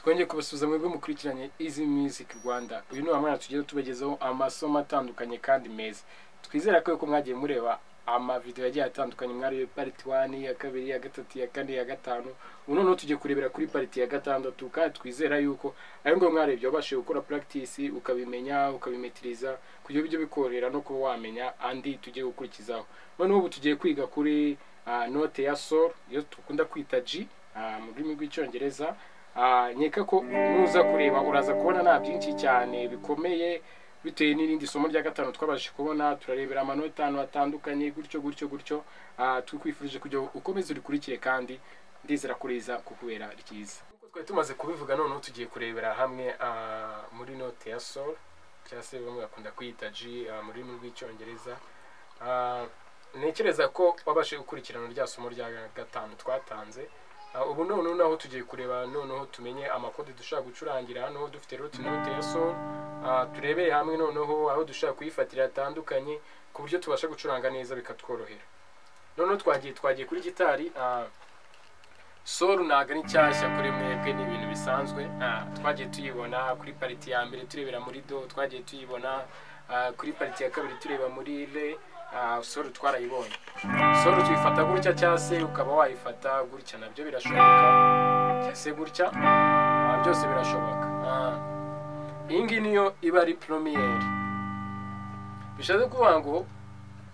ndabasubiza mwebwe mukurikiranye izi music rwanda uyu ni wamwana tugenda tubagezaho amasomo atandukanye kandi meza twizera ko yuko mwagiye mureba amavidewo yagiye atandukanye mwari pariti wani iya kabiri iya gatatu iya kane iya gatanu ubu noneho tugiye kurebera kuri pariti ya gatandatu kandi twizera yuko ari ngombwa mwarebye wabashije gukora puragitisi ukabimenya ukabimetiriza kugira ibyo bikorohera no kuba wamenya andi tugiye gukurikizaho noneho ubu tugiye kwiga kuri note ya sol iyo dukunda kwita g mu rurimi rw'icyongereza nkeka ko nuza kureba uraza kubona nta byinshi cyane bikomeye bitewe n'irindi somo rya gatanu twabashije kubona turarebera amanota ahantu hatandukanye gutyo gutyo gutyo tukwifurije kugira ngo ukomeze urikurikire kandi ndizera ko riza kukubera ryiza nk'uko twari tumaze kubivuga noneho tugiye kurebera hamwe muri note ya sol cyangwa se bamwe bakunda kwiyita g mu rurimi rw'icyongereza ntekereza ko wabashije gukurikirana rya somo rya gatanu twatanze ubu noneho naho tugiye kureba noneho tumenye amakode dushobora gucurangira hano dufite roti note ya sol turebeye hamwe noneho aho dushobora kuyifatira hatandukanye ku buryo tubasha gucuranga neza bikatworohera noneho twagiye twagiye kuri gitari sol ntabwo ari nshyashya kuri mwebwe ni ibintu bisanzwe twagiye tuyibona kuri pariti ya mbere turebera muri do twagiye tuyibona kuri pariti ya kabiri tureba muri re solo twarayibonye solo tuyifata gutya cyangwa se ukaba wayifata gutya nabyo birashoboka cyangwa se gutya byose birashoboka iyi ngiyi niyo iba ari poromiyeri bishatse kuvuga ngo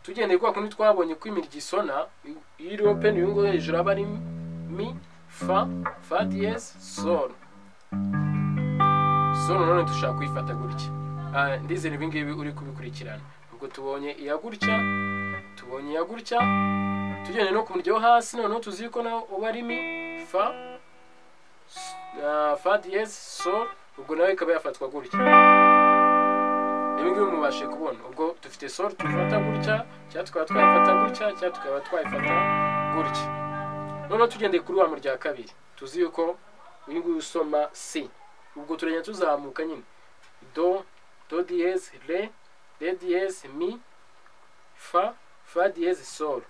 tugendeye kwa kundi twabonye ko imirya isona iyo iriho peni uyu nguyu hejuru aba ari mi fa fa diyezi solo solo none dushaka kuyifata gutya ndizera ibi ngibi uri kubikurikirana ubwo tubonye iya gutya tubonye iya gutya tugende no ku muryo wo hasi noneho tuzi ko nawe uba ari mi fa fa diyezi sol ubwo nawe ikaba yafatwa gutya ibi ngibi mubashe kubona ubwo dufite sol tufata gutya cyangwa tukaba twayifata gutya cyangwa tukaba twayifata gutya noneho tugendeye kuri wa murya kabiri tuzi yuko uyu nguyu usoma si ubwo turagenda tuzamuka nyine do do diyezi re re diyezi mi fa fa diyezi solo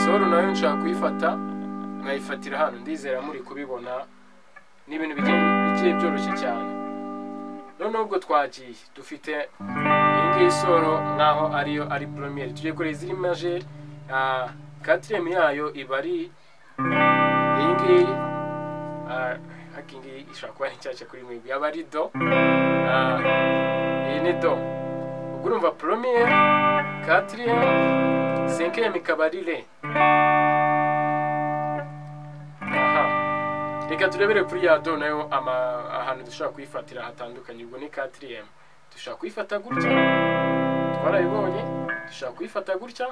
solo nayo nshaka kuyifata nkayifatira hano ndizera muri kubibona ni ibintu bigiye byoroshye cyane noneho ubwo twagiye dufite iyi ngiyi solo nkaho ariyo ari poromiyeri tugiye kureba iziri majeri katiremu yayo iba ari iyi ngiyi hakingi ishobora kuba ari nshyashya kuri mwebwe yaba ari do iyi ni do ubwo urumva poromiyeri katiriyemu senkiyemu ikaba ari re reka turebere kuri ya do nayo ahantu dushobora kuyifatira hatandukanye ubwo ni katiriyemu dushobora kuyifata gutya twarabibonye dushobora kuyifata gutya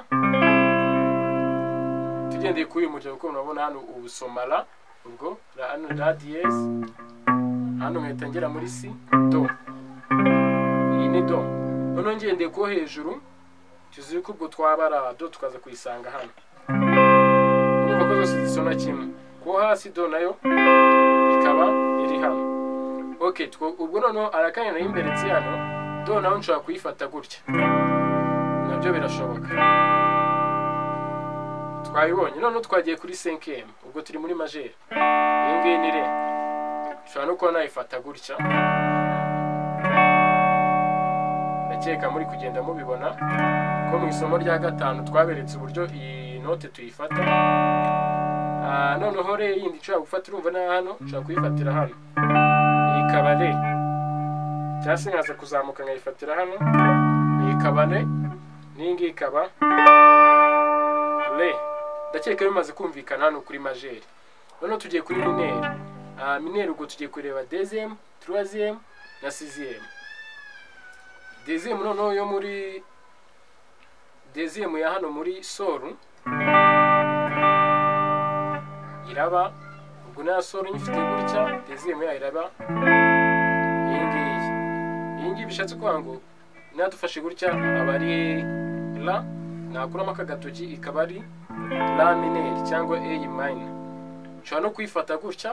tugendeye kuri uyu muryango kuko murabona hano ubusomara ubwo hano ra diyezi hano nkahita ngera muri si do iyi ni do noneho ngendeye ko hejuru tuzi ko ubwo twabara do tukaza kuyisanga hano urumva ko zose zisona kimwe kuko hasi do nayo ikaba iri hano ok ubwo noneho arakanya nayo imbere hano do nawe nshobora kuyifata gutya nabyo birashoboka twabibonye noneho twagiye kuri senkemu ubwo turi muri majeri iyi ngiyi ni re ushobora no kuba nayifata gutya ndakeka muri kugenda mubibona ko mu isomo rya gatanu twaberetse uburyo iyi note tuyifata noneho re yindi nshobora gufata urumva na hano nshobora kuyifatira hano iyi ikaba re cyangwa se nkaza kuzamuka nkayifatira hano iyi ikaba re n'iyi ngiyi ikaba re ndakeka bimaze kumvikana hano kuri majeri noneho tugiye kuri mineri mineri ubwo tugiye kureba dezemu turaziyemu na siziyemu dezemu noneho yo muri dezemu ya hano muri soru iraba ubwo nta soru nyifite gutya dezemu yayo iraba iyi ngiyi iyi ngiyi bishatse kuvuga ngo nadufashe gutya aba ari ra nakuramo aka gatoki ikaba ari ra mineri cyangwa eyi mayina ushobora no kuyifata gutya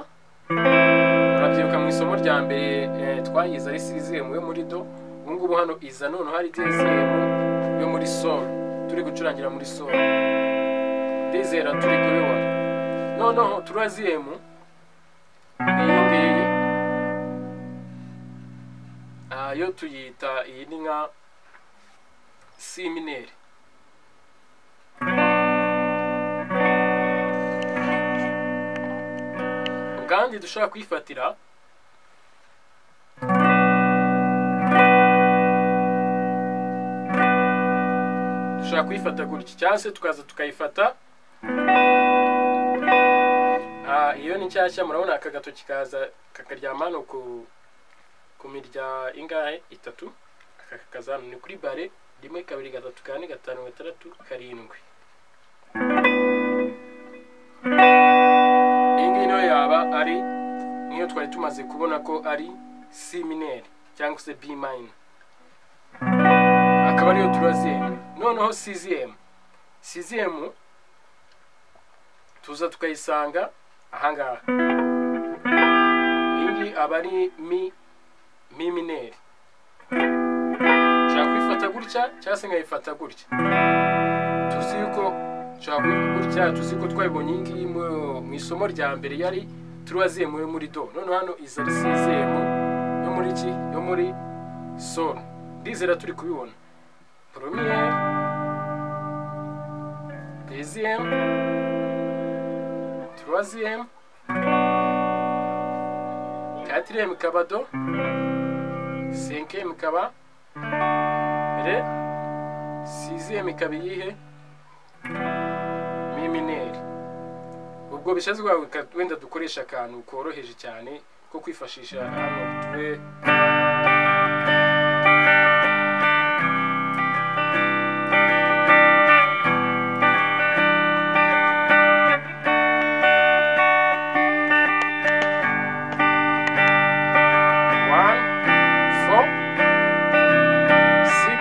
urabyibuka mu isomo rya mbere twayize ari sizemu yo muri do ubu ngubu hano iza noneho hari dezemu yo muri solo turi gucurangira muri solo ndizera turi kubibona noneho turaziyemu iyi ngiyi ah, yo tuyita iyi ni nka simineri ubwanjye dushobora kwifatira dushobora kuyifata gutya cyangwa se tukaza tukayifata Ah, iyo ni nshyashya murabona aka gatoki kaza kakaryama hano ku ku mirya ingahe itatu aka kakaza hano ni kuri bare rimwe kabiri gatatu kane gatanu gatandatu karindwi iyi ngiyi nayo yaba ari nk'iyo twari tumaze kubona ko ari c minere cyangwa se b minor akaba ariyo turaziyemu noneho siziyemu siziyemu tuza tukayisanga ahangaha iyi ngiyi aba ari mi mi mineri nshobora kuyifata gutya cyangwa se nkayifata gutya tuzi yuko nshobora kuyifata gutya tuzi ko twayibonye iyi ngiyi mu- mu isomo rya mbere yari turaziyemu yo muri do noneho hano iza ari siziyemu yo muri ki yo muri sol ndizera turi kubibona poromiyeri deziyemu troisième, quatrième kabado, cinquième kaba, re, sixième kaba iyihe, mi mineri. Ubwo bishatse kuvuga ko wenda dukoresha akantu koroheje cyane ko kwifashisha hano tube one, four, six,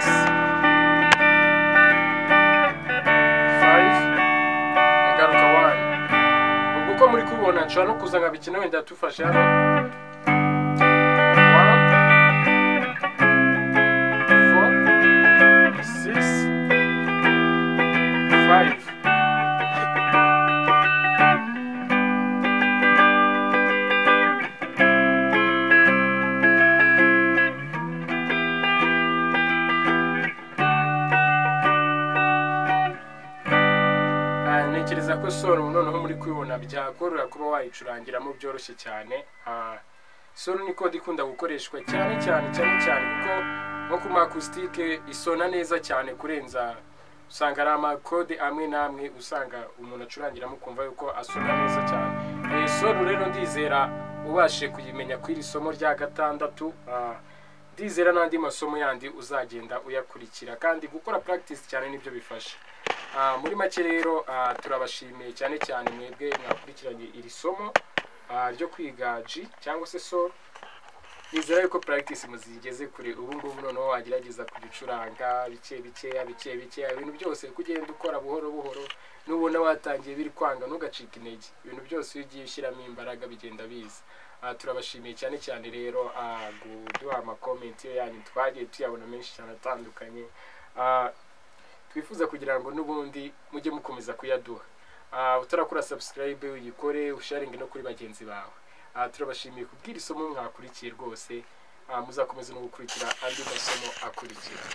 five, ngaruka one. Ubwo uko muri kubibona nshobora no kuza nkabikina wenda tufashe hano. One, four, six, five. Ah, ntekereza ko solo noneho muri kubibona byakorohera kuba wayicurangiramo byoroshye cyane Ah, solo ni kode ikunda gukoreshwa cyane cyane cyane cyane kuko nko ku makusitike isona neza cyane kurenza usanga ari amakode amwe n'amwe usanga umuntu acurangiramo ukumva yuko asona neza cyane Eh, solo rero ndizera ubashe kuyimenya ku iri somo rya gatandatu Ah, ndizera n'andi masomo yandi uzagenda uyakurikira kandi gukora practice cyane nibyo bifasha Ah, muri make rero ah, turabashimiye cyane cyane mwebwe mwakurikiranye iri somo ah, ryo kwiga G cyangwa se sol nizera yuko practice muzigeze kure ubu ngubu noneho wagerageza kugicuranga bike bikeya bike bikeya ibintu byose kugenda ukora buhoro buhoro nubona watangiye biri kwanga ntugacike intege ibintu byose iyo ugiye ushyiramo imbaraga bigenda biza Ah, turabashimiye cyane cyane rero ah, kuduha amakomenti yanyu twagiye tuyabona menshi cyane atandukanye Ah, twifuza kugira ngo n'ubundi mujye mukomeza kuyaduha Ah, utarakora subscribe uyikore usharinge no kuri bagenzi bawe Ah, turabashimiye kubw'iri somo mwakurikiye rwose Ah, muzakomeza no gukurikira andi masomo akurikira